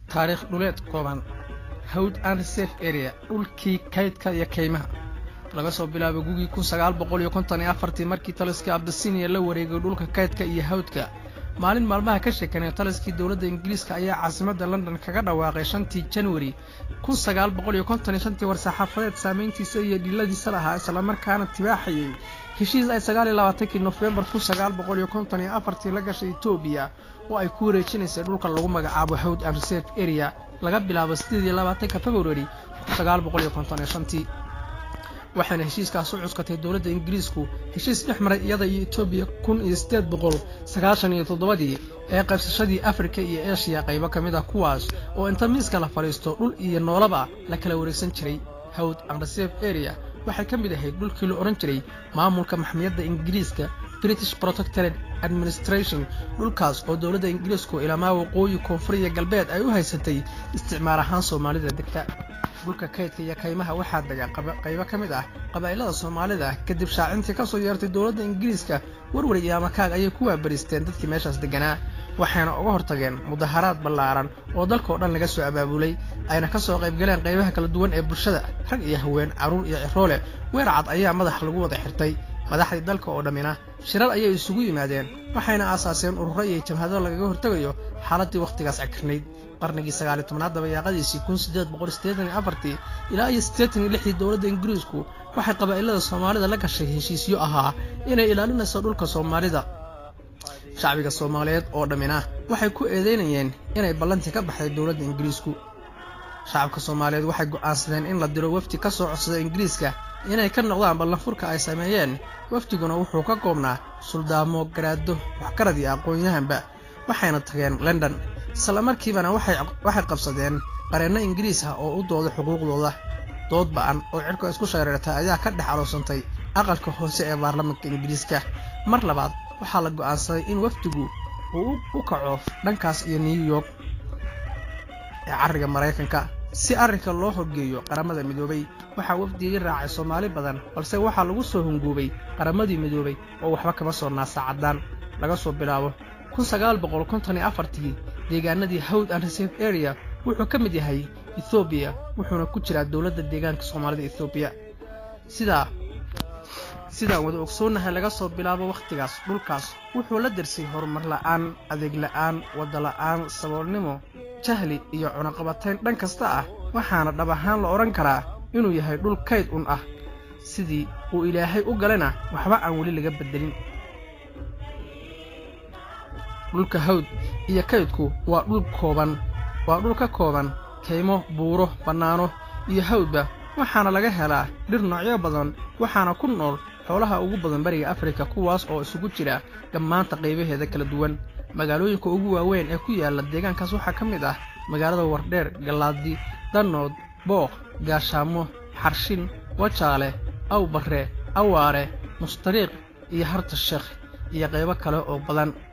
taariikh dhuleed kooban hawd and reserve area dhulkii kaydka iyo kaymaha laga soo bilaabo gugii kun sagaal boqol iyo konton iyo afartii markii taliskii abdasinia la wareegay dhulka kaydka iyo hawdka maalin maalmaha ka sheekanay taliskii dowladda ingiriiska ayaa caasimadda london kaga dhawaaqay shantii januari kun sagaal boqol iyo konton iyo shantii war-saxaafadeed saamayntiisa iyo dhiladiisa lahaa islamarkaana tibaaxayay heshiis ay sagaal iyo labaatankii nofembar kun sagaal boqol iyo konton iyo afartii la gashay etoobiya oo ay ku wareejinaysay dhulka lagu magacaabo hawd and reserve area laga bilaabo siddeed iyo labaatanka februari kun sagaal boqol iyo konton iyo shantii waxayna heshiiskaas u cuskatay dowladda ingiriisku heshiis dhex maray iyada iyo etoobiya kun iyo siddeed boqol sagaashan iyo toddobadii ee qaybsashadii afrika iyo eshiya qaybo ka mid ah kuwaas oo inta miiska la fadhiisto dhul iyo noolaba la kala wareegsan jiray hawd and reserve area waxay ka mid ahayd dhulkii la odhan jiray maamulka maxmiyadda ingiriiska british protectorate administration dhulkaas oo dowladda ingiriisku ilamaa waqooyi koonfur iyo galbeed ay u haysatay isticmaal ahaan soomaalida degta dhulka kaydka iyo kaymaha waxaa dega qaybo ka mid ah qabaa'ilada soomaalida kadib shaacintii ka soo yeertay dowladda ingiriiska warwar iyo amakaag ayay ku waabariisteen dadkii meeshaas degganaa waxayna uga hortageen mudaharaad ballaaran oo dalkao dhan laga soo abaabulay ayna ka soo qaybgaleen qaybaha kala duwan ee bulshada rag iyo haween carruur iyo ciroole weer cad ayaa madaxa lagu wada xirtay madaxdii dalka oo dhammina shirar ayay isugu yimaadeen waxayna aasaaseen ururo iyo jamhado lagaga hortegayo xaaladdii wakhtigaas cagkarnayd qarnigii sagaaliy tobnaad dabayaaqadiisii kun siddeed boqol siddeetan iyo afartii ilaa iyo siddeetan iyo lixdii dowladda ingiriisku waxay qabaa'ilada soomaalida la gashay heshiisyo ahaa inay ilaalinayso dhulka soomaalida shacbiga soomaaliyeed oo dhammina waxay ku eedeynayeen inay ballantii ka baxday dowladda ingiriisku shacabka soomaaliyeed waxay go'aansadeen in la diro wafdi ka soo codsada ingiriiska inay ka noqdaan ballanfurka ay sameeyeen wafdiguna wuxuu ka koobnaa suldaamo garaado waxgarad iyo aqoon-yahanba waxayna tageen london isla markiibana waxay qabsadeen qareenno ingiriis ah oo u dooda xuquuqdooda dood ba'an oo cidhka isku shareertay ayaa ka dhex aroosantay aqalka hoose ee baarlamaanka ingiriiska mar labaad waxaa la go'aansaday in wafdigu uu u kaco dhankaas iyo new york ee carriga maraykanka si arrinka loo horgeeyo qaramada midoobay waxaa wafdigii raacay soomaali badan balse waxaa lagu soo hunguubay qaramadii midoobay oo waxba kama soo naasacaddaan laga soo bilaabo kun sagaal boqol konton iyo afartii deegaanadii hawd and reserve area wuxuu ka mid yahay ethoobiya wuxuuna ku jiraa dowladda deegaanka soomaalida ethoobiya sidaa sidaan wada ogsoonnahay laga soo bilaabo wakhtigaas dhulkaas wuxuu la darsay horumar la'aan adeeg la'aan wadda la'aan saboolnimo jahli iyo cunaqabatayn dhan kasta ah waxaana dhab ahaan la odhan karaa inuu yahay dhul kayd un ah sidii uu ilaahay u galena waxba aan weli laga beddelin dhulka hawd iyo kaydku waa dhul kooban waa dhul ka kooban kaymo buuro bannaano iyo hawdba waxaana laga helaa dhir noocyo badan waxaana ku nool xoolaha ugu badan bariga afrika kuwaas oo isugu jira dhammaanta qaybaheeda kala duwan magaalooyinka ugu waaweyn ee ku yaalla deegaankaas waxaa ka mid ah magaalada wardheer gallaadi danood booq gaashaamo xarshin wajaale awbarre awaare mustariiq iyo harta sheekh iyo qaybo kale oo badan